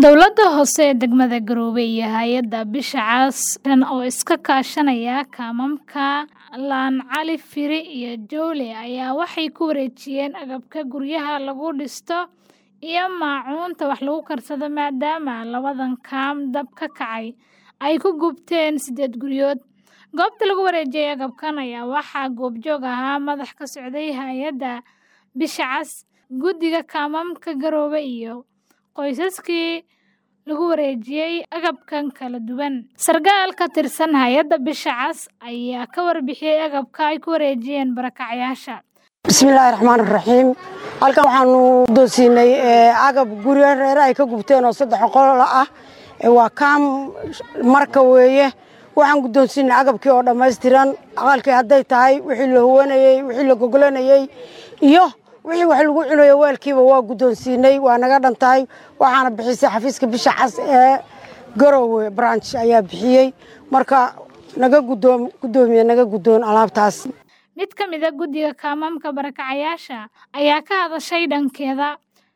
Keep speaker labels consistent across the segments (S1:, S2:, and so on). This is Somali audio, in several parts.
S1: Dowladda hoose ee degmada Garowe iyo hay'adda Bisha Cas oo iska kaashanaya kaamamka Laan Cali Firi iyo Jowle ayaa waxay ku wareejiyeen agabka guryaha lagu dhisto iyo maacuunta wax lagu karsado maadaama labadan kaam dab ka kacay ay ku gubteen sideed guryood. Goobta lagu wareejiyay agabkan ayaa waxaa goobjoog ahaa madax ka socday hay'adda Bisha Cas, guddiga kaamamka Garowe iyo qoysaskii lagu wareejiyay agabkan kala duwan. Sarkaal ka tirsan hay'adda Bisha Cas ayaa ka warbixiyay agabka ay ku wareejiyeen barakacyaasha.
S2: bismillaahi raxmaani raxiim halkan waxaanu doonsiinay agab guryo reere ay ka gubteen oo saddex qol ah waa kaam marka weeye waxaan guddoonsiinay agabkii oo dhammaystiran aqalkii hadday tahay wixii la huwanayey wixii la gogolanayey iyo wixii wax lagu cunayo weelkiiba waa guddoonsiinay waa naga dhan tahay waxaana bixisay xafiiska bisha cas ee garowe branch ayaa bixiyey marka naga guddoom guddoomiye naga guddoon alaabtaas
S1: Mid ka mid ah guddiga kaamamka barakacyaasha ayaa ka hadashay dhankeeda.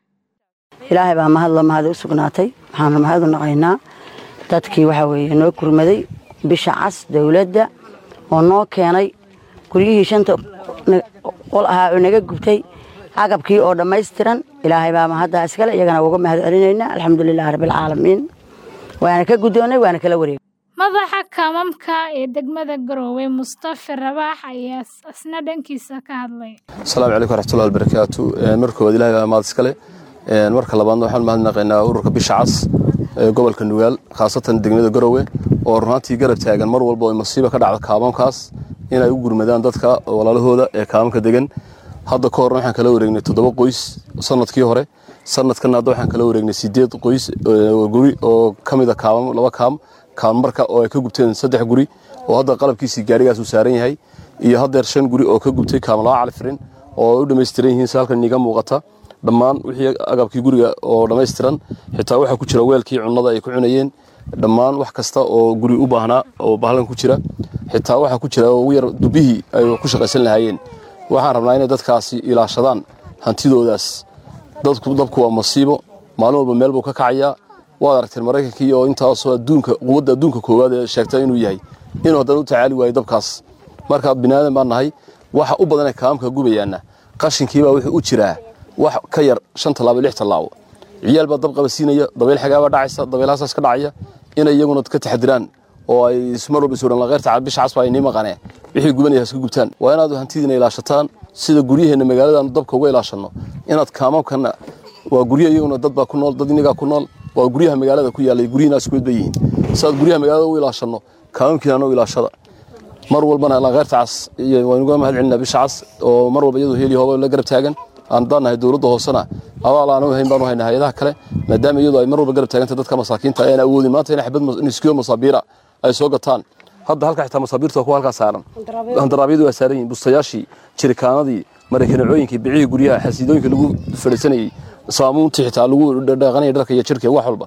S3: ilaahay baa mahadla mahad u sugnaatay waxaanu mahad u naqaynaa dadkii waxaa weeye noo kurmaday bisha cas dowladda oo noo keenay guryihii shanta qol ahaa oo naga gubtay agabkii oo dhammaystiran ilaahay baa mahaddaa iskale iyagana uga mahad celinaynaa alxamdulilaahi rabbilcaalamiin waana ka guddoonnay waana kala wareegay
S1: Madaxa kaamamka ee degmada Garowe Mustafa Rabax ayaa isna dhankiisa ka hadlay.
S4: asalaamu calaykum waraxmatullahi wabarakaatu marka koowaad ilahay baa mahad iskale marka labaadna waxaan mahadnaqaynaa ururka bisha cas ee gobolka nugaal khaasatan degmada garowe oo runaatii garab taagan mar walba oo masiiba ka dhacda kaamamkaas inay u gurmadaan dadka walaalahooda ee kaamamka degan hadda ka horna waxaan kala wareegnay toddoba qoys sanadkii hore sanadkan hadda waxaan kala wareegnay sideed qoys guri oo ka mid a kaamam laba kaam kaam marka oo ay ka gubteen saddex guri oo hadda qalabkiisii gaarigaas uu saaran yahay iyo haddeer shan guri oo ka gubtay kaam laba califirin oo ay u dhammaystiran yihiin si halkan iiga muuqata dhammaan wixii agabkii guriga oo dhammaystiran xitaa waxaa ku jira weelkii cunnada ay ku cunayeen dhammaan wax kasta oo guri u baahnaa oo bahlan ku jira xitaa waxaa ku jira ugu yar dubihii ay ku shaqaysan lahaayeen waxaan rabnaa inay dadkaasi ilaashadaan hantidoodaas dadku dabku waa masiibo maalin walba meel buu ka kacayaa waad aragteen maraykankii oo intaasoo adduunka quwadda adduunka koowaad ee sheegtay inuu yahay inuu haddana u tacaali waayo dabkaas marka biniaadan baan nahay waxa u badanee kaamamka gubayaana qashinkiibaa wuxuu u jiraa wax ka yar shan tallaabo lix tallaabo ciyaal baa dab qabasiinaya dabeyl xagaabaa dhacaysa dabeylhaasaas ka dhacaya inay iyaguna ka taxadiraan oo ay mar walba isuran laqeyrta bisha casba ay nii maqanee wixii gubanaya iska gubtaan waa inaad hantidiina ilaashataan sida guryaheenna magaaladaanu dabka uga ilaashanno inaad kaamamkana waa guryo iyaguna dad baa ku nool dad inigaa ku nool waa guryaha magaalada ku yaallay guryihiina isku mid bay yihiin sidaad guryaha magaalada u ilaashanno kaamamkiina u ilaashada mar walbana laqeyrta cas waynuga mahad celinaa bisha cas oo mar walba iyadoo heli hooba la garab taagan aan daan nahay dowladda hoosena abaal aan u hayn baan u haynaa hayadaha kale maadaama iyadoo ay mar walba garab taaganta dadka masaakiinta ayaan awoodin maanta in xabad niskiyo masaabiira ay soo gataan hadda halka xitaa masaabiirta kuwa halkaa saaran handaraabyadu waa saaran yihiin bustayaashii jirikaanadii maraykanacooyinkii bicihii guryaha xasiidooyinka lagu fadhiisanayey saamuuntii xitaa lagu dhaqanaya dharka iyo jirka wax walba